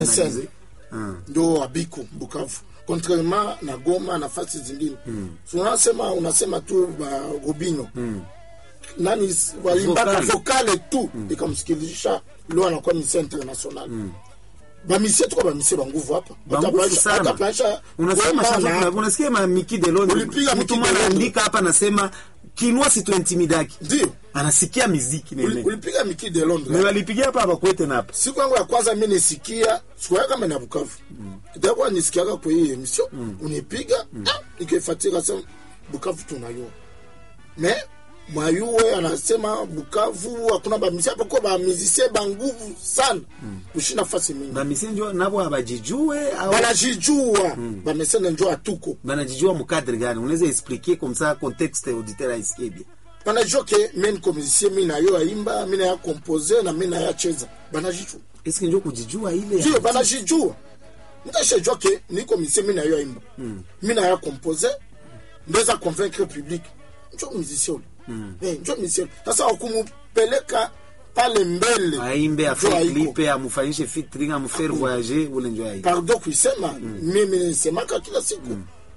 Sen Ah. ndo abiko Bukavu, contrairement na Goma nafasi zingine so unasema unasema tu ba Robinho nani walimbaka Vocal. vokale tu ikamsikilisha leo anakuwa misia international bamisie tuko bamisie banguvu hapa Banguvu Watapaisha- sana. watapaisha unasema Goma chanzo na- kuna- unasikia ma Miki Delonde Ulipiga Miki mtu mwana Delonde. andika hapa anasema kinwa situintimidaki ndio anasikia miziki Uli- nene ulipiga Miki de Londres me walipigia hapa abakwete na hapa siku yangu ya kwanza mi nisikia sikuya kama na Bukavu itakuwa nisikiaga kwa hii emission unipiga ah, nikaifuatilia sema Bukavu tunayo me mwayuwe anasema Bukavu hakuna bamisi hapa kwa bamizisie banguvu sana kushinda fasi mingi bamisenjo nabo abajijue au banajijua bamesene njo atuko banajijua mukadre gani unaweza expliquer comme ça contexte auditeur aisikie bien banajua ke mi niko musicien mi nayo aimba mi naya compose na mi naya cheza banajijua eske njo kujijua ile ndio banajijua ntashajua ke niko musicien mi nayo aimba mi naya compose ndeza convaincre public njo musicien ule Eh, njo musicien ule. sasa wakumupeleka pale mbele aimbe njo afanye haiko. clipe amufanyishe featuring amfaire voyager ule njo ai pardon kuisema mimi nisemaka kila siku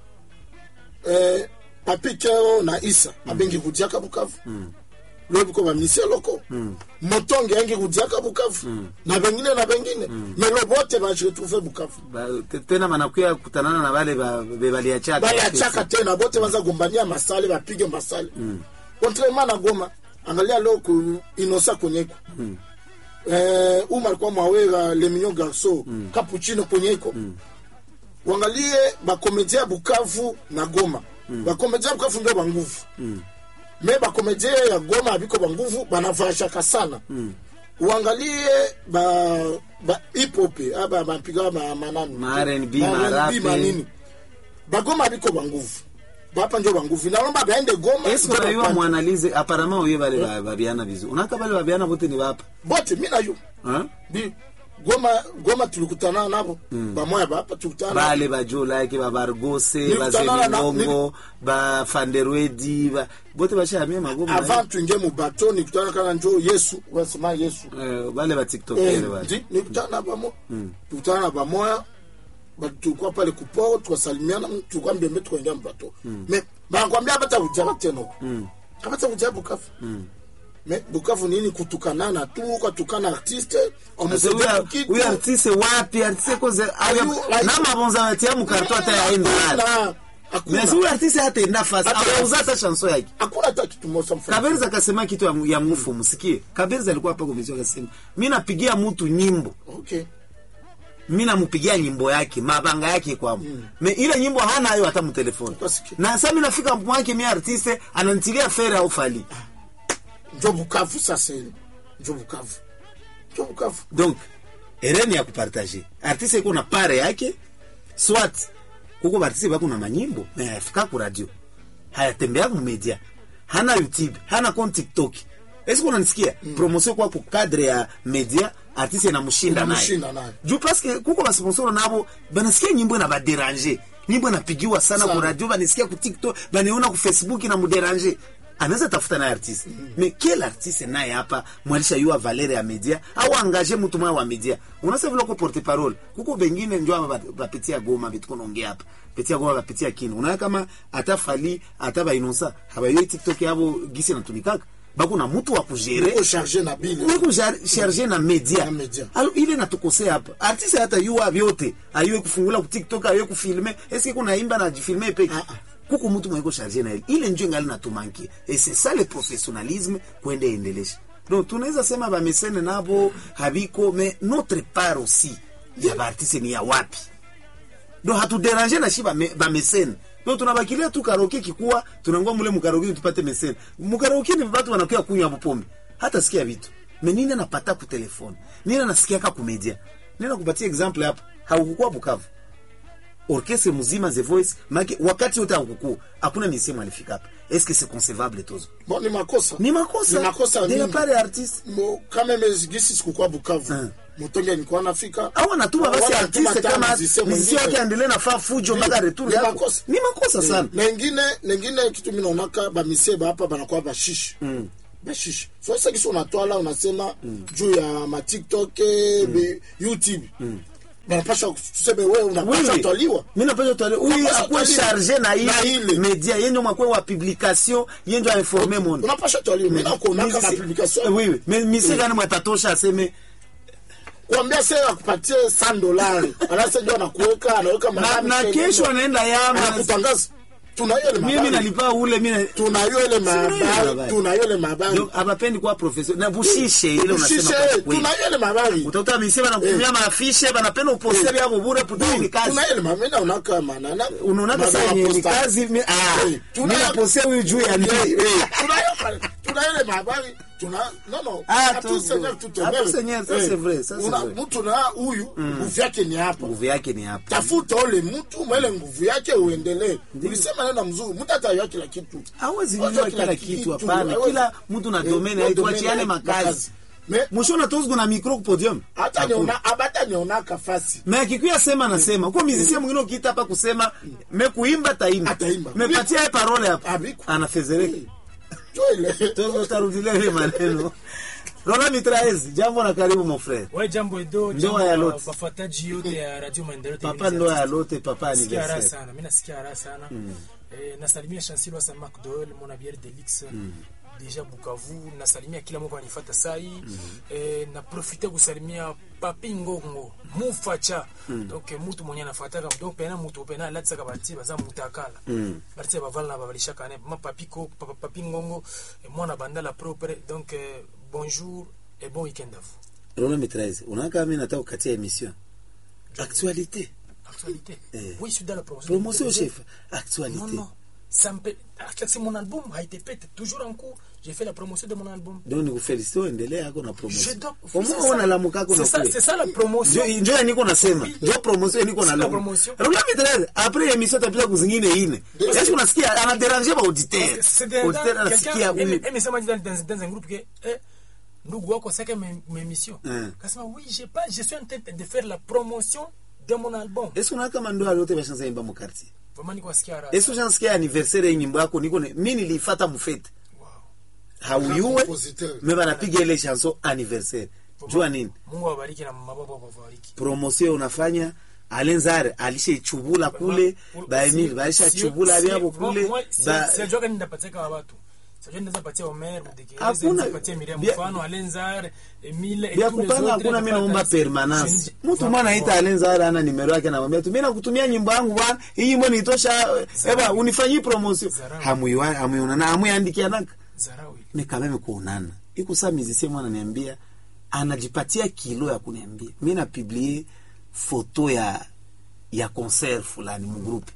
eh, papi keo na isa abengi kudiaka bukavu lobi ko bamisie loko motonge angi kudiaka bukavu na bengine na bengine melo bote bajiretrouve bukavu Ba- te- tena banakuya kutanana na bale ba- be baliachaka bale achaka tena bote baza gombania masale bapige masale contrairement na goma angalia leo ku inosa konyeko eh, uma alikuwa mwawera le mignon garso capuchino konyeko wangalie bakomedia ya bukavu na goma bakomedia ya bukavu ndio banguvu me bakomedia ya goma abiko banguvu banavashaka sana uangalie ba, ba hipope aba bapiga ma, manani Ma R&B, Ma ma R&B, rap. manini bagoma biko banguvu bapa njo banguvu inalomba baende goma eske njo unayua bapande. mwanalize apparemment uye bale ba- babiana vizuri unaka bale babiana bote ni bapa bote mi nayo Hein? bi goma goma tulikutana nabo bamoya bapa tulikutana nabo. bale bajolake babargose Nilikutana na- bazemingongo bafanderwedi ba, bote bashamia magoma avant tuingie mubato nikutana kana njo yesu wasema yesu eh, bale Eh, batiktokere bale ndi nikutana na bamo tukutana na bamoya ba- tulikuwa pale kuporo tukasalimiana tulikuwa mbembe tukaingia mbato me banakwambia bata ujaka tena huko abata ujaka bukavu me bukavu nini kutukanana tu ukatukana artiste Sasa omusaidia huyu- kukitu huyu artiste wapi artiste koze Ayu- ayu- na mabonza batia mukarto hata yaenda nalo Hakuna, hakuna. mais huyu artiste hata enda fasi Hata- auza hata chanson yake hakuna hata kitu moja mfano. Kaberza akasema kitu ya, ya mufu msikie. Kaberza alikuwa hapa komisio akasema, mimi napigia mtu nyimbo, okay mimi namupigia nyimbo yake, mabanga yake kwa mm. Me ile nyimbo hana hayo hata mtelefoni. Ukasikia. Na sasa mimi nafika mwake mimi artiste ananitilia fere au fali. njo bukavu sasa ile njo bukavu njo bukavu Donc ereni ya kupartager. Artiste iko na pare yake swat kuko artiste bako na manyimbo na yafika ku radio. Hayatembea ku media. Hana YouTube, hana compte TikTok. Est-ce unanisikia? Promotion kwa ku cadre ya media artiste inamshinda naye. Inamshinda naye. juu paske kuko basponsoro nabo banasikia nyimbo na baderange nyimbo inapigiwa sana Sana. ku radio banisikia ku tiktok baniona ku facebook na muderange anaweza tafuta naye artiste me quel artiste naye hapa mwalisha yua valere ya media au angaje mtu mwa wa media unasa vile ko porte parole kuko bengine njo aba ba- bapitia goma bitu konaongea hapa pitia goma bapitia kino unaona kama ata fali ata bainosa habayo tiktok yabo gisi natumikaka bako na mtu wa kujere uko charge na bile niko charge na media Na media. alo ile natukosea hapa artiste hata yua vyote ayue kufungula ku tiktok ayue kufilme eske kuna imba na jifilme peke Ah, ah. kuko mtu mwenye charge na ile ile njo ngali natumankie et c'est ça le professionnalisme kwende endelesha donc tunaweza sema ba mesene nabo habiko mais notre part aussi ya ba artiste ni ya wapi donc hatuderange na shi ba me- ba mesene donc tunabakilia tu karaoke kikuwa tunangua mule mukaraoke tupate mesene mukaraoke ni watu wanakuya kunywa bupombe hata sikia vitu me nini anapata ku telefone nini anasikiaka ku media nini nakupatia example hapa haukukuwa Bukavu orchestre mzima the voice make wakati wote haukukua hakuna misemo alifika hapa est-ce que c'est concevable tozo bon ni makosa ni makosa ni makosa de la mingi. part ya artiste Mo- kama mezigisi sikukuwa bukavu Ah. mutonge nilikuwa nafika au anatuma basi Wala artiste anatuma kama tanzi, sehemu mziki wake ingine. aendelee na faa fujo mpaka retour Ni yako makosa. ni makosa sana na ingine na ingine kitu mi naonaka bamisie bapa banakuwa bashishi bashishi sasa kisi unatwala unasema juu ya matiktok mm. youtube banapasha tuseme wewe unapasha twaliwa mi napasha twaliwa huyu Unapasha akuwe twaliwa. charge na Na ile. ile media yenye mwakwe wa publication yenye ainforme monde unapasha twaliwa mimi nakuonaka na publication oui oui mais mise gani mwatatosha aseme kuambia sasa akupatie 100 dolari anasa ndio anakuweka anaweka na, madami na tena. kesho anaenda yama anakutangaza tunayo ile mimi mabari nalipa ule mimi tunayo ile mabari mabari. tunayo ile mabari donc abapendi kuwa professeur na bushishe ile unasema Ushishe, kwa kweli tunayo ile mabari utakuta misi banakutumia maafishe banapenda uposte byabo bure puta ni kazi tunayo ile mabari na unaka manana unaonaka saa yenye ni kazi mi- ah, Eh, tunayo- mi naposea huyu juu ya nini tunayo tunayo ile mabari tuna no no Ah, à tout tu- seigneur tout à honneur. tout seigneur, ça Eh, c'est vrai, ça c'est una- vrai. mtu na huyu nguvu yake ni hapa nguvu yake ni hapa tafuta ule mtu mwele nguvu yake uendelee ulisema neno mzuri mtu atayua kila kitu hawezi Hawezi jua kila kila kitu, kitu hapana hawezi. kila mtu na Eh, domene na aituachiane domene, makazi Me- mwishona tozgu na mikro kupodium hata niona abata nionaka fasi me akikuya sema nasema uko mizisie mwingine ukiita hapa kusema me kuimba taimba Ataimba. mepatia ye parole hapa Abiku. anafezereka jo ile totarudilia ile maneno Rola Mitraez, jambo na karibu mon frère. Ouais, jambo edo Ndoa jambo ya wa- Lot. wafuataji yote ya radio maendeleo Papa Television. ndoa ya lote, papa Nasikia raha anniversaire. sana mi nasikia raha sana eh, nasalimia chancil wasa macdol mona biere delix deja bukavu nasalimia kila moko anifata sai eh, naprofite kusalimia papi ngongo mufacha donc eh, mutu mwenye anafataka donc pena mutu pena alatisaka bati baza mutakala bati bavala na babalishaka ne ma papi ko papa papi ngongo eh, mwana bandala propre donc eh, bonjour et bon week-end à vous Rola Mitraez, unakaa mimi nataka kukatia emission. Actualité. Actualité. Eh. Oui, je suis dans la promotion. Promotion Non, chef. Non, Actualité. non. Ça me peut... Ah, C'est mon album a été pété. Toujours en cours. J'ai fait la promotion de mon album. Donc nikufelicite uendelee yako na Je promotion. dois... Omwe c'est ça. unalamuka kuna C'est ça, kule. c'est ça la promotion. Njo njo niko nasema. Oui. Njo promotion niko C'est na la lamu. promotion. Rola Mitraez, après émission tapita kuzingine ine. Est-ce qu'on asikia ana déranger ba auditeur. C'est des Auditeur quelqu'un anasikia aime huyu. aime sema dans, dans, dans un groupe que eh, ndugu wako saka mes mes missions. Mm. Kasema oui, j'ai pas je suis en train de faire la promotion de mon album. Est-ce qu'on a kama ndoa yote bashanza imba mu quartier? Vraiment niko asikia raha. Est-ce que shansikia anniversaire ya nyimbo yako niko ne- mimi nilifata mufete. Wow. Hauyuwe. compositeur. Me banapiga ile chanson anniversaire. Jua nini? Mungu awabariki na mababa wabariki. promotion unafanya alenzare alishaichubula kule baemil balishachubula vyavo kule ba- siajuaka nindapatika wa watu sijua ninaweza patia Omer Mudekereza Hakuna- ninaweza patia Miriam bia- mfano Alenzar Emile et vya tous les kupanga autres, hakuna mi naomba napata- permanence Je- mtu mwana aita alenzare ana nimero yake namwambia tu mi nakutumia nyimbo yangu bwana hii nyimbo nitosha eba unifanyii promotion Zarau. hamuiwa- hamuionana hamuiandikianaka Zarau ile. me kameme kuonana iko saa mizisie mwana niambia anajipatia kilo ya kuniambia mi napiblie foto ya ya concert fulani mugrupe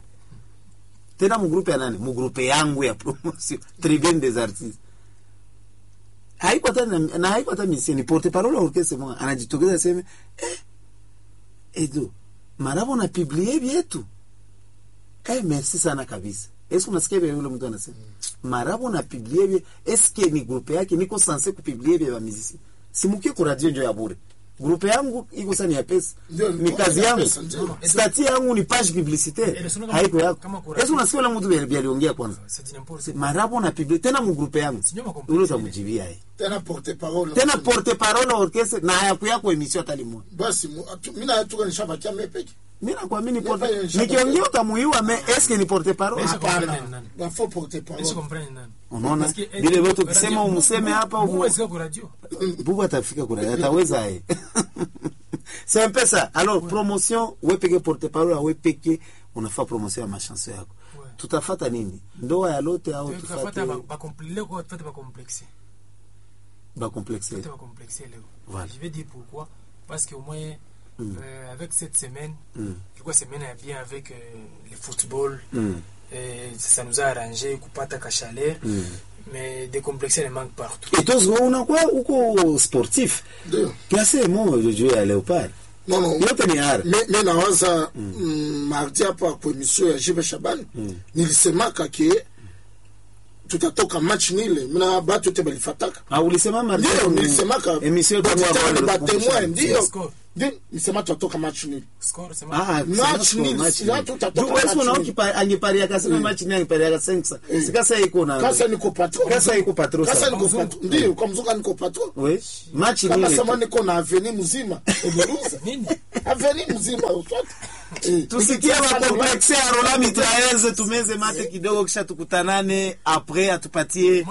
tena mugrupe ya nani mugrupe yangu ya promotion tribune des artistes haiko hata na na haiko hata misie ni porte parole ya orchestre mwa anajitokeza aseme eh edo marabo na publie vyetu eh merci sana kabisa eske unasikia vile yule mtu anasema marabo na publie vye eske ni grupe yake niko sanse kupiblie vye ba muziki simukie ku radio njo ya bure grupe yangu iko sana ya pesa Ndio, ni kazi ya yangu pesa, ndio. stati yangu ni page Eh, publicitaire ndio, kama- haiko yako kama ku eske radio. unasikia ule mtu vile aliongea kwanza C'est du n'importe quoi. marabo na publie tena mu grupe yangu Sijui makomplexi ule ile. utamjibia yeye tena porte parole tena porte parole orchestre na hayaku yako emission hata limoni basi mu- atu- mina atuka nishabakia mepeke mi nakwamini Nipa hiyo porte nishapata. nikiongea utamuiwa me eske ni porte parole Mesha hapana comprendre nani. bafo porte Mesha parole comprendre nani. unaona Parce que, eh, vile vyote radio- ukisema umuseme hapa Mungu umu- asika ku radio. bubu atafika kura ataweza ye c'est un peu ça alors promotion we peke porte parole we peke unafaa promotion ya machanso yako Ouais. tutafata nini ndoa ya lote au Tukafuata tufate ba- ba compl- leo kwa tufate ba complexe. bacomplexe Tufate ba complexe leo. Voilà. Je vais dire pourquoi. Parce que au moins, euh, avec cette semaine, Mm. ilikuwa semaine ya bien avec euh, le football. Mm. Et ça nous a arrangé kupata ka chaleur. Mm. Mais des complexes ne manquent partout. itozo unakuwa uko sportif ndio klase mo juu ya leopard no no yote ni ara mi mi nawaza mm, mardi hapa kwa emission ya jibe shabani nilisemaka ke tutatoka match nile mina batu te balifataka Ah, ulisema mardi ndio mu- nilisemaka emission yetu Batitani ambayo batemoin walikumbusha. ndio Score. Ndio, nisema tutatoka match nil Score sema Ah, Match sema nil, match si nil. watu utatoka Ndio, wewe match unaona nil. kipa- angepariaka sema match ni angepariaka sensa sikasa iko na kasa niko patron Kasa iko patron kasa sana. niko patron ndio kwa mzuka niko patron we match kama ni sema niko na aveni mzima umeruza nini aveni mzima uswati Eh, tusikie nikitia makomplexe ya rola mitraeze tumeze mate kidogo kisha tukutanane apres atupatie